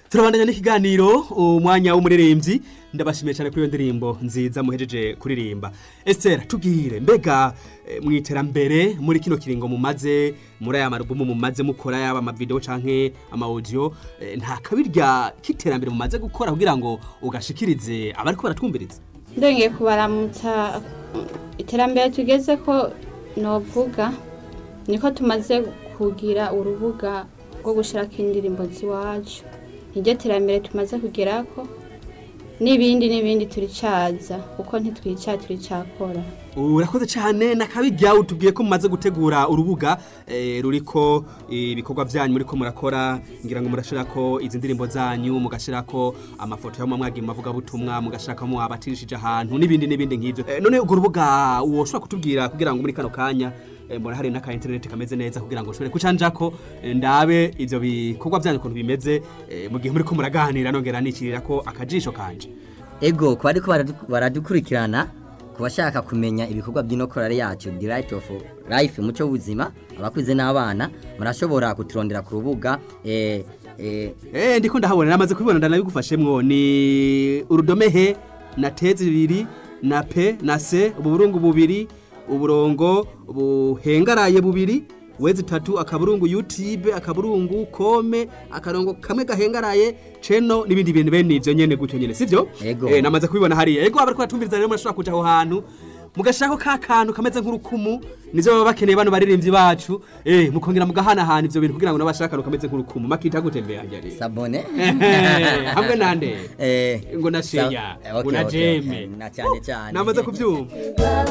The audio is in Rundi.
turabandanya n'ikiganiro umwanya w'umuririmbyi ndabashimiye cyane kuri iyo ndirimbo nziza muhejeje kuririmba Esther tubwire mbega eh, mu iterambere muri kino kiringo mumaze muri aya marubumu mumaze mukora yaba amavideo canke ama audio eh, nta kabirya k'iterambere mumaze gukora kugira ngo ugashikirize abariko baratwumviriza ndongeye kubaramutsa iterambere tugeze ko novuga niko tumaze kugira urubuga rwo gushyirako indirimbo z'iwacu niryo terambere tumaze kugerako n'ibindi n'ibindi turicaza kuko ntitwica turicakora urakoze cyane nakabirya utubwiye ko mumaze gutegura urubuga eh, ruriko ibikorwa byanyu muriko murakora ngira ngo murashirako izi ndirimbo zanyu mugashirako amafoto y'amwe mwagiye mu mavugabutumwa mugashirako abatirishije ahantu n'ibindi n'ibindi nk'ivyo eh, none urwo rubuga woshobora kutubwira kugira ngo muri kano kanya eh, mbona hari n'aka internet kameze neza kugira ngo ushobore kucanjako eh, ndabe ivyo bikorwa byanyu ukuntu bimeze eh, mu gihe muriko muraganira nongera nicirirako akajisho kanje ego ku bariko baradu- baradukurikirana ku bashaka kumenya ibikorwa by'inokorare yacu the right of life umuco w'ubuzima abakuze n'abana murashobora kuturondera ku rubuga eh, eh, Eh ndiko ndahabona namaze kubibona ndanabigufashemwo ni urudome he na te zibiri na pe na se ububurungu bubiri uburongo buhengaraye bubiri wezi tatu akaburungu YouTube akaburungu kome akarongo kamwe gahengaraye ceno n'ibindi bintu bene ivyo nyene gutyo nyene sivyo Ego. eh namaze kubibona hariya ego abariko batumviriza rero murashobora kuja aho hantu mugashirako ka kantu kameze nk'urukumu nivyo baba bakeneye bano baririmbyi bacu eh mukongera mugahanahana ivyo bintu kugira ngo nabashaka akantu kameze nk'urukumu makita gutembera hajya sabone hamwe nande eh, ngo na sa- sheya eh, ngo okay, na okay, jeme okay, na cyane cyane namaze kubyumva